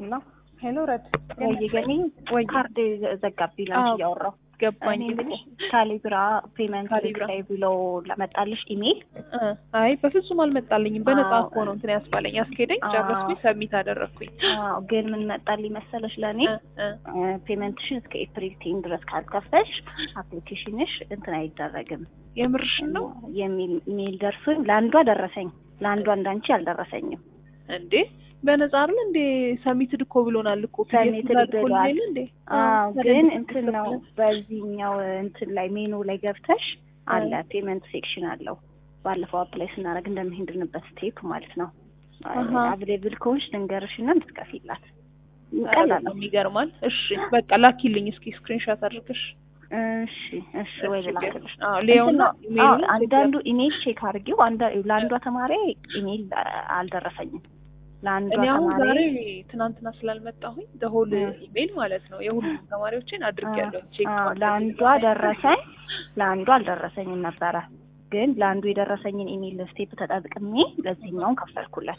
ሄሎ ሄሎ ረድ ወይ ገኒ ወይ ካርድ ዘጋብኝ ላንቺ አዎ። እያወራሁ ገባኝ እኔ እኮ የምልሽ ካሊብራ ፔመንት ካሊብራ። ላይ ብሎ ለመጣልሽ ኢሜል እ አይ በፍጹም አልመጣልኝም። በነጻ አዎ። እኮ ነው እንትን ያስባለኝ አስኬደኝ፣ አዎ። ጨረስኩኝ፣ ሰሚት አደረግኩኝ። አዎ፣ ግን ምን መጣልኝ መሰለሽ ለእኔ እ እ ፔመንትሽን እስከ ኤፕሪል ቴን ድረስ ካልከፈሽ አፕሊኬሽንሽ እንትን አይደረግም የምርሽን ነው የሚል ኢሜል ደርሶኝ ለአንዷ ደረሰኝ፣ ለአንዷ እንዳንቺ አልደረሰኝም። እንዴ? በነጻ አይደል እንዴ? ሰሚትድ እኮ ብሎናል እኮ ሰሚትድ ፒዲኤፍ ብሏል። ላልኮልኝ እንዴ? አዎ ታዲያ ግን እንዴት እንትን ነው ተከፍለን? በዚህኛው እንትን ላይ ሜኑ ላይ ገብተሽ አለ ፔመንት ሴክሽን አለው። ባለፈው አፕላይ ስናደርግ እንደምንሄድንበት ስቴፕ ማለት ነው። አሃ። አቬሌብል ከሆንሽ ልንገርሽና እንድትከፊላት ኧረ ቀላል ነው። በጣም ይገርማል። እሺ በቃ ላኪልኝ እስኪ ስክሪንሾት አድርገሽ። እሺ እሺ፣ ወይ ልላክልሽ። አዎ ሌዮና እንትን ነው፣ አዎ፣ ኢሜይሉን አንዳንዱ ኢሜል ቼክ አድርጊው። አንዳ- ለአንዷ ተማሪ ኢሜል አልደረሰኝም። ለአንዷ እኔ አሁን ዛሬ ተማሪ ትናንትና ስላልመጣሁኝ ደሆል እ። ኢሜይል ማለት ነው የሁሉም ተማሪዎችን አድርጌያለሁ። ቼክ አዎ፣ ማድረግ ለአንዷ ደረሰኝ፣ ለአንዷ አልደረሰኝም ነበረ። ግን ለአንዱ የደረሰኝን ኢሜል ስቴፕ ተጠቅሜ ለዚህኛውን ከፈልኩለት።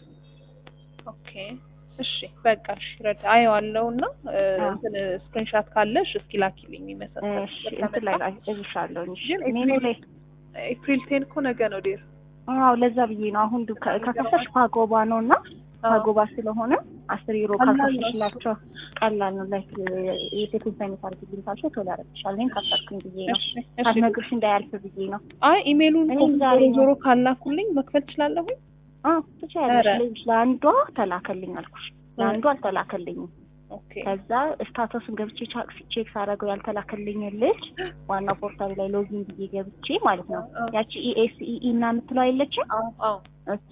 ኦኬ እሺ በቃ እሺ ረዳ አየዋለሁ እና እ፣ አዎ። እንትን ስክሪንሻት ካለሽ እስኪ ላኪልኝ የሚመሳሰል እሺ እንትን ላይ ላይ እልሻለሁኝ። እሺ ግን ሜኑ ላይ ኤፕሪል ቴን እኮ ነገ ነው ዴር አዎ፣ ለዛ ብዬ ነው አሁን ዱ- ከ- ከከፈሽ ፓጎባ ነው እና ፓጎባ ስለሆነ አስር ዩሮ ቀላል ነው ካልከፈሽላቸው ቀላል ነው። ላይክ የሴኩን ሳይነት አድርግልኝ ካልሽው ቶሎ ያደርግሻል። እኔም ከፈትኩኝ ብዬ ነው እሺ እሺ ሳትነግርሽ እንዳያልፍ ብዬ ነው። አይ ኢሜይሉን እኔም እኮ ዛሬ ዞሮ ነው። ዞሮ ካላኩልኝ መክፈል ትችላለሁኝ አዎ ትችያለሽ። ኧረ። ልጅ ለአንዷ ተላከልኝ አልኩሽ፣ ለአንዷ አልተላከልኝም። ኦኬ ከዛ ስታተሱን ገብቼ ቻክ ቼክ ሳደርገው ያልተላከልኝ ልጅ ዋና ፖርታል ላይ ሎጊን ብዬ ገብቼ ማለት ነው አዎ ያቺ ኢኤስኢኢ እና የምትለው አይለችም አዎ አዎ እሷ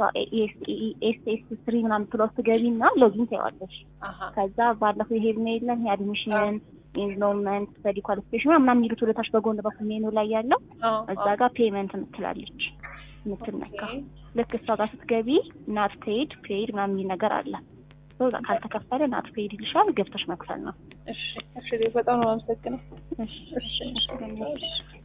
ኤስኤስ ስሪ ምናምን የምትለው ትገቢና ሎጊን ታይዋለሽ። አሀ ከዛ ባለፈው ይሄ ምን የለም የአድሚሽን ኢንሮልመንት ስተዲ ኳሊፊኬሽን ምናምን የሚሉት ወደታች በጎን በኩል ሜኑ ላይ ያለው አዎ እዛ ጋር ፔመንት የምትላለች የምትነካ ልክ እሷ ጋር ስትገቢ ናት ፔድ ፔድ ምናምን የሚል ነገር አለ። ሶ ካልተከፈለ ናት ፔድ ይልሻል። ገብተሽ መክፈል ነው። እሺ እሺ በጣም ነው የማመሰግነው እሺ እሺ እሺ